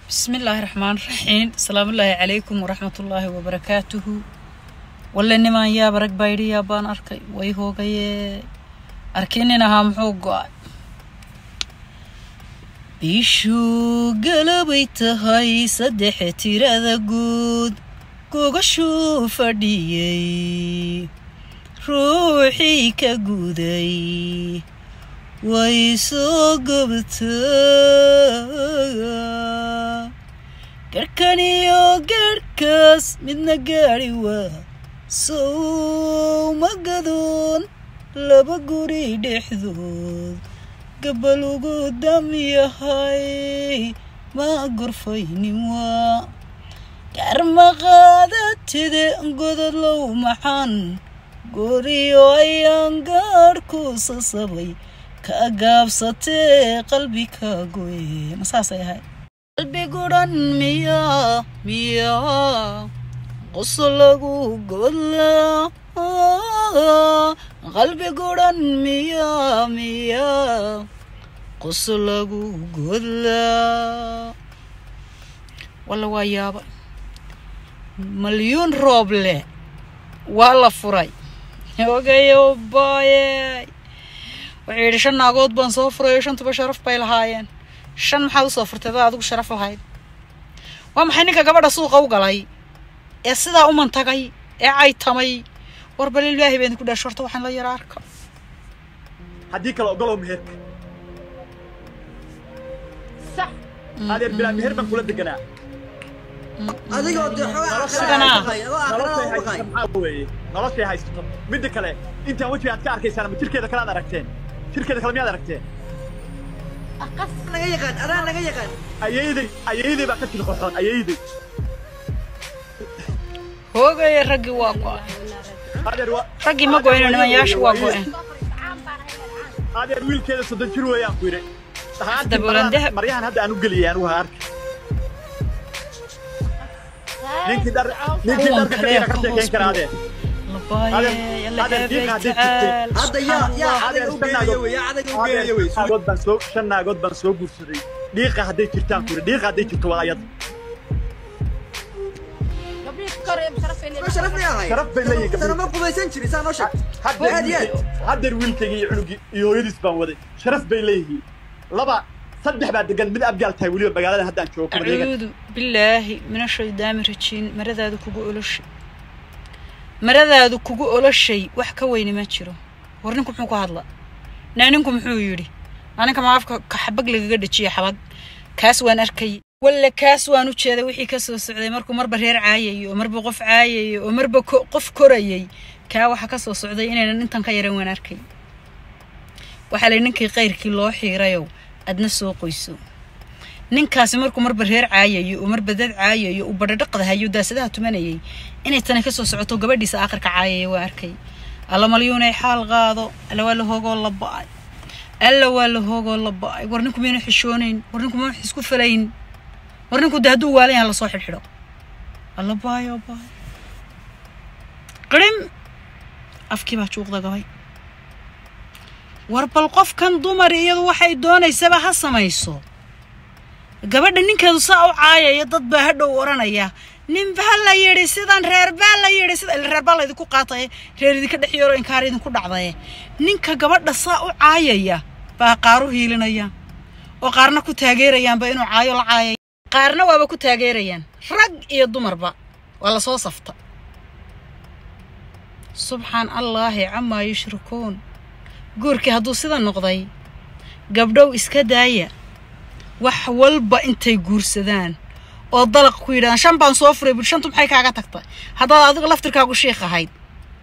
بسم الله الرحمن الرحيم السلام الله عليكم ورحمة الله وبركاته ولا نما يا برك بايري يا بان أركي وي هو جاي أركيننا هم حوجا bishuu galabay tahay saddex tirada guud gogashuu fadhiyey ruuxii ka guday way soo gobtaa garhkan iyo garhkaas midna gaadhi waa sowma gadoon laba guri dhexdood gabal ugu dam yahay ma gorfaynin waa garmaqaadatide godadlow maxan goriyo ayaan gaadhku sasabay ka gaabsatee qalbi ka goye ma saasay ahay qalbi gudhan miya miya qoso lagu godlaa qalbi gudhan miya miya qoso lagu godlaa walla waa yaaba malyuun rooble waa la furay ogayo baaye wuxuu yidhi shan naagood baan soo furayo shantuba sharaf bay lahaayeen shan maxaad usoo furtay dad adigu sharaf lahayd waa maxay ninka gabadha suuqa u galay ee sidaa u mantagay ee caytamay war bal ilaahay baan ku dhaasho horta waxaan la yara arka haddii kale ogolow meherka صح adeer bilaa meher baan kula deganaa adigoo dee Sidana. noloshay haysato xogaa maxaa weeye noloshay haysato midda kale intaan wejiga aad ka arkaysaan ama jirkeeda kale aad aragteen jirkeeda kale miyaad aragteen أقص naga yaqaan adaa naga yaqaan ayayday ayayday baa ka jiri qoxoon ayayday hoogaya raggii waa go-ay adeer wa raggii ma goyno nimanyaashu waa go-een adeer wiilkeeda soddon jir weeyaan ku yidhi Hadda buulan dahab. maryahan hadda aan u geliyay anugu ha arki ninkii dhar ninkii Kuwan dharka kale ka ka sheekeyn hoos kara adeer labaaye yalla Adeer, eebay diiqa haddii tacaal hadda yaa yaa Adeer, adaga u shan geeyo naagood- wey yaa adaga u geeyo wey shan naagood baan soo shan naagood baan soo guursaday dhiiqa hadday jirtaan ku yidhi dhiiqa hadday jirto waa ayada قبل كريم شرف لي ma sharaf leeyahay sharaf bay leeyihin sana gabdhihi ma qubaysan jirin saa noo sheeg haddeer Aad iyo aad. wiilkayga- haddeer wiilkayga iyo cunugii iyo hooyadiis baan waday sharaf bay leeyihiin laba saddex baa degan mid abgaal tahay weliba magaalada haddaan joogo kumadeega acuudu billaahi min ashaydaani rajiin maradaadu kugu oloshay maradaadu kugu oloshay wax ka weyni ma jiro war ninku muxuu ku hadla naa ninku muxuu yidhi aninka ma afka ka xabag lagaga dhajiya xabag kaas waan arkay walla kaas waan u jeeday wixii ka soo socday markuu marba reer caayayo oo marba qof caayayo oo marba ko- qof korayay kaa waxa ka soo socday inaynan intan ka yaran waan arkay waxaa lay ninkii qayrkii loo xiirayow adna soo qoyso ninkaasi markuu marba reer caayayo oo marba dad caayayo uu badhadhaqda hayo daasadaha tumanayay inay tani kasoo socoto gabadhiisa aakhirka caayaya waa arkay alla malyuunay xaal qaado alla waa la hoogoo la ba'ay alla waa la hoogoo la ba'ay war ninku miyana xishoonayn war ninku ma wax isku falayn war ninku de hadduu waalan yaha lasoo xidhxidho alla baayo baay qirim afkii baa juuqda gabay war bal qofkan dumar iyadu waxay doonaysaba ha samayso gabadha ninkeedu saa u caayaya dad baa hadhow oranaya nin baa la yidhi sidan reer baa la yidhi sida ila reer baa la idinku qaataye reer idinka dhex yaro inkaar idinku dhacdaye ninka gabadha saa u caayaya baa qaar u hiilinayaan oo qaarna ku taageerayaanba inuu caayo la caayay qaarna waaba ku taageerayaan rag iyo dumarba waa lasoo safta subxaan allaahi camaa yushrikuun guurkii hadduu sida noqday gabdhow iska daaya wax walba intay guursadaan oo dalaq ku yidhahdaan shan baan soo furay bul shantu maxay kaaga tagtay haddaad adigu laftirkaagu shiikh ahayd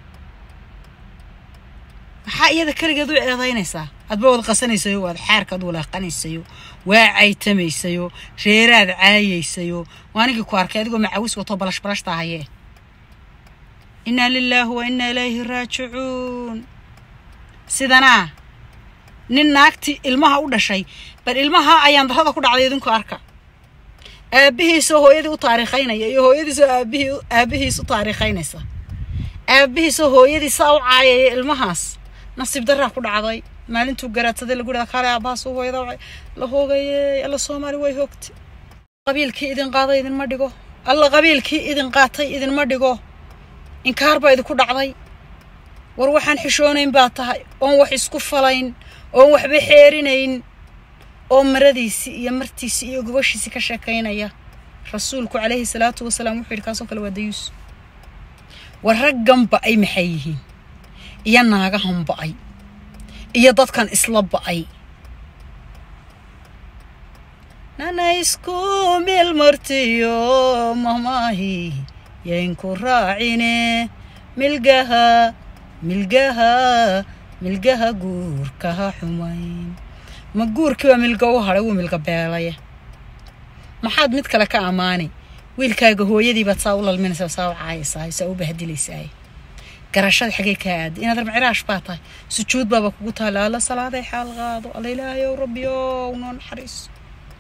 maxaa iyada keligeed u eedaynaysaa adba wad qasanaysayo waad xaarkaad walaaqanaysayo waa caytamaysayo reeraad caayaysayo waanigii ku arkay adigoo macawis wato balash balashta hayee innaa lilaahi wa innaa ilayhi raajicuun sidanaa nin naagtii ilmaha u dhashay bal ilmaha ayaan darrada ku dhacday idinku arka aabbihiisoo hooyadii u taariikhaynaya iyo hooyadiisoo aabihii aabbihiis u taariikhaynaysa aabbihiisoo hooyadii saa u caayaya ilmahaas nasiib daraa ku dhacday maalintuu garaadsaday lagu dhaha kaale aabbahaas u hooyada la hoogayey alla soomaali way hoogtay qabiilkii idin qaaday idinma dhigo alla qabiilkii idin qaatay idinma dhigo inkaar baa idinku dhacday war waxaan xishoonayn baa tahay oon wax isku falayn oon waxba xeerinayn oo maradiisii iyo martiisii iyo gobashiisii ka sheekaynaya rasuulku calayhi salaatu wasalaam wuxuu yidhi kaasoo kale waa dayuus war raggan ba'ay maxay yihiin iyo naagahan ba'ay iyo dadkan isla ba'ay nana isku meel martiyo mamaahi yaynku raacine milgaha milgaha milgaha guurkaha xumayn ma guurkii waa milga u hadhay wuu milga beelaya maxaad mid kale ka ammaani wiilkaaga hooyadiibaad saa u lalminaysaa saa u caayaysaa saa u bahdilaysaa garashada xagee kaa aaday inaad armaciraash baa tahay sujuud baaba kugu taala alla salaaday xaal qaado alla ilaahayow rabbiyow noo naxariiso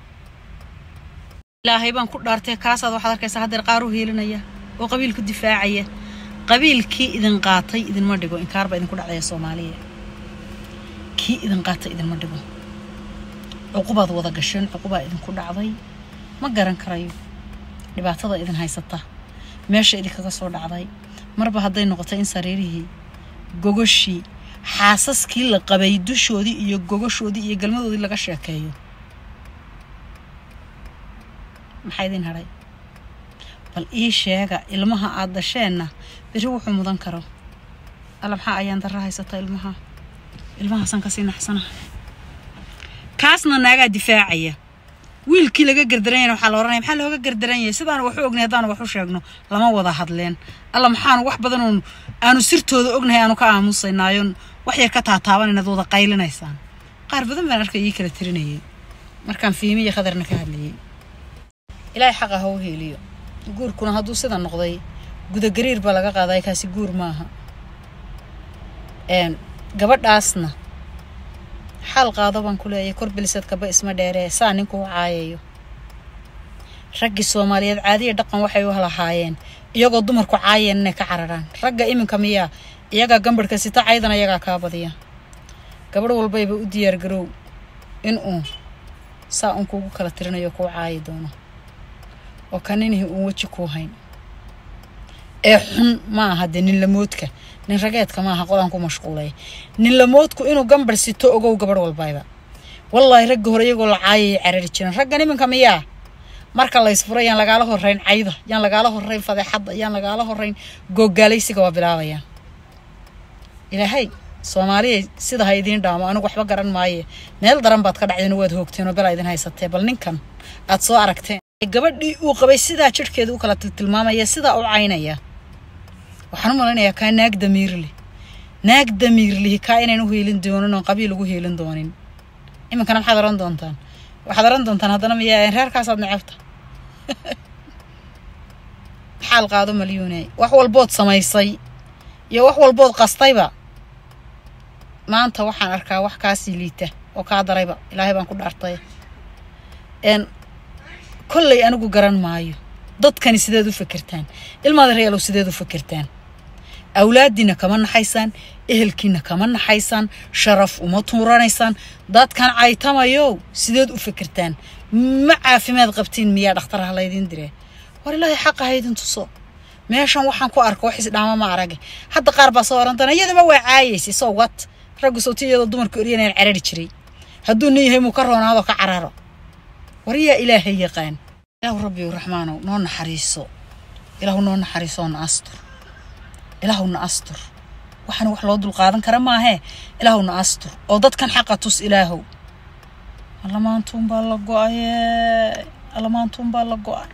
ilaahay baan ku dhaartay kaasaad waxaad arkaysaa haddeer qaar u hiilinaya oo qabiil ku difaacaya qabiilkii idin qaatay idinma dhigo inkaar baa idinku dhacdaya soomaaliya kii idin qaatay idinma dhigo cuqubaad wada gasheen cuqubaa idinku dhacday ma garan karayo dhibaatada idin haysata meesha idinkaga soo dhacday marba hadday noqotay in sariirihii gogoshii xaasaskii la qabay dushoodii iyo gogoshoodii iyo galmadoodii laga sheekeeyo maxaa idin hadhay bal ii sheega ilmaha aad dasheenna beri wuxuu mudan karo alla maxaa ayaan darra haysata ilmaha ilmahaasaan kasii naxsanaha kaasna naagaa difaacaya wiilkii laga gardaranyana waxaa la ohanaya maxaa looga gardaranyay sidaanu waxu ognay haddaanu wax u sheegno lama wada hadleen alla maxaanu wax badan oon aanu sirtooda ognahay aanu ka aamusaynaayon wax yar ka taataaban inaad wada qaylinaysaan qaar badan baan arkay ii kala tirinayay markaan fiimi iyo khadarna ka hadlayay ilaahay xaqa ha u heeliyo guurkuna hadduu sida noqday gudagariir baa laga qaaday kaasi guur maaha gabadhaasna xaal qaado baan ku leeyahay kor bilisadkaba isma dheeree saa ninkuu caayayo raggii soomaaliyeed caadiya dhaqan waxay u lahaayeen iyagoo dumarku caayeen inay ka cararaan ragga iminka miyaa iyagaa gambadhka sita caydana iyagaa kaa badiya gabadh walbayba u diyaargarow inuu saa un kuugu kala tirinayo kuu caayi doono oo kaninihii uun weji kuu hayn ee xun ma aha dee nin lamoodka nin rageedka maaha qolaan ku mashquulay nin lamoodku inuu gambar sito ogow gabadh walbayba wallaahi ragga hore iyagoo la caayayay carari jiran raggan iminka miyaa marka la ysfuro yaan lagaala horrayn cayda yaan lagaala horrayn fadeexadda yaan lagaala horrayn googaalaysiga waa bilaabayaan ilaahay soomaaliya sida ha idiin dhaamo anigu waxba garan maaye meel daran baad ka dhacdeen waad hoogteen oo belaa idin haysatee bal ninkan aad soo aragteen gabadhii uu qabay sidaa jidhkeeda u kala tilmaamaya sidaa u caynaya waxaan u malaynayaa kaa naag damiirli naag damiirlihi kaa inaan u heelin doonin oon qabiil ugu heelin doonin iminkana maxaad oran doontaan waxaad oran doontaan haddana miyaa reerkaasaad necabta xaal qaado malyuune wax walbood samaysay iyo wax walbood qastayba maanta waxaan arkaa wax kaasii liita oo kaa darayba ilaahay baan ku dhaartay n kollay anigu garan maayo dadkani sideed u fikirtaan ilmaada reelow sideed u fikirtaan awlaadiina kama naxaysaan ehelkiina kama naxaysaan sharaf uma tuuranaysaan dadkan caytamayow sideed u fikirtaan ma caafimaad qabtiin miyaa dhakhtarha laydin diree war ilaahay xaqa haydin tuso meeshan waxaan ku arko wax isdhaama ma arage hadda qaar baa soo oran doona iyadaba waa caayaysay soo wat raggu sowti iyadoo dumarka oryanayaan carari jiray hadduu nin yahay muu ka roonaado ka cararo war yaa ilaahay yaqaan ilaahu rabbiyu raxmaanow noo naxariiso ilaahu noo naxariisoo na astur ilaahu na astur waxaan wax loo dulqaadan kara maahee ilaahu na astur oo dadkan xaqa tus ilaahow allamaantuun baa la go-aye allamaantuun baa la go-ay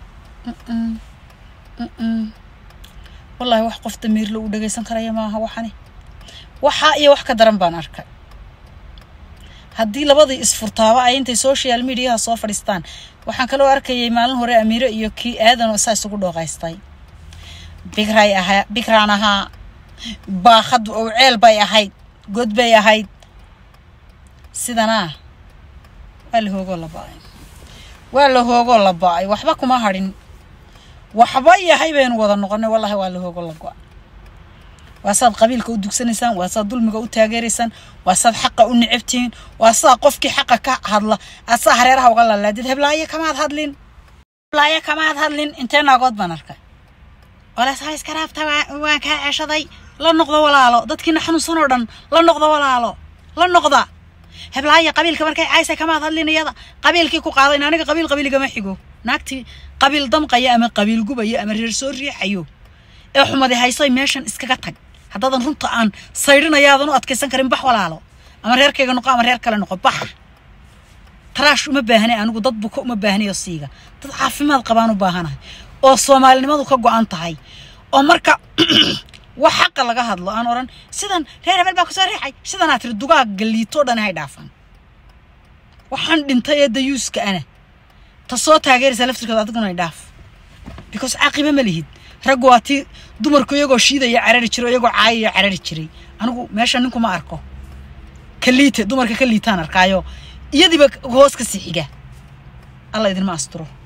wallaahi wax qof damiirle uu dhagaysan karaya maaha waxani waxaa iyo wax ka daran baan arkay haddii labadii isfurtaaba ay intay social mediaha soo fadhiistaan waxaan kaloo arkayay maalin hore amiiro iyo kii aadanoo saa isugu dhooqaystay bigray ahaa bigraan ahaa baakad oo ceel bay ahayd god bay ahayd sidanaa waa la hoogoo la ba-ay waa la hoogoo la ba-ay waxba kuma hadhin waxba yahay baynu wada noqonay wallahi waa la hoogoo la go-ay waa saad qabiilka u dugsanaysaan waa saad dulmiga u taageeraysaan waa saad xaqa u nicabtihiin waa saa qofkii xaqa ka hadla aad saa hareeraha uga lalaadid heblaayo kamaad hadlin laaya kamaad hadlin intee naagood baan arkay oles ha iska raabta waa- waan kaa ceeshaday la noqdo walaalo dadkiina xanuunsan oo dhan la noqdo walaalo la noqda heblaaya qabiilka markay caysa kamaad hadlin iyada qabiilkii ku qaadayn aniga qabiil qabiilgama xigo naagtii qabiil damqaya ama qabiil gubaya ama reer soo riixayo ee xumadi haysay meeshan iskaga tag haddaadan runta aan saydhinayaadan u adkaysan karin bax walaalo ama reerkayga noqo ama reer kale noqo bax taraash uma baahnay anigu dad buko uma baahnayo siiga dad caafimaad qabaan u baahanahay oo soomaalinimadu ka go-an tahay oo marka wax xaqa laga hadlo aan odhan sidan reer hebel baa kusoo riixay sidanaa tiri dugaag galiitoo dhan hay dhaafaan waxaan dhintay ee dayuuska ana ta soo taageeraysa laftirkeeda adiguna ay dhaaf because caaqiba ma lihid raggu waa tii dumarku iyagoo shiidaya carari jiray iyagoo caayaya carari jiray anigu meesha ninku ma arko ka liite dumarka ka liitaan arkaayo iyadiiba hoos ka sii xiga alla idinma asturo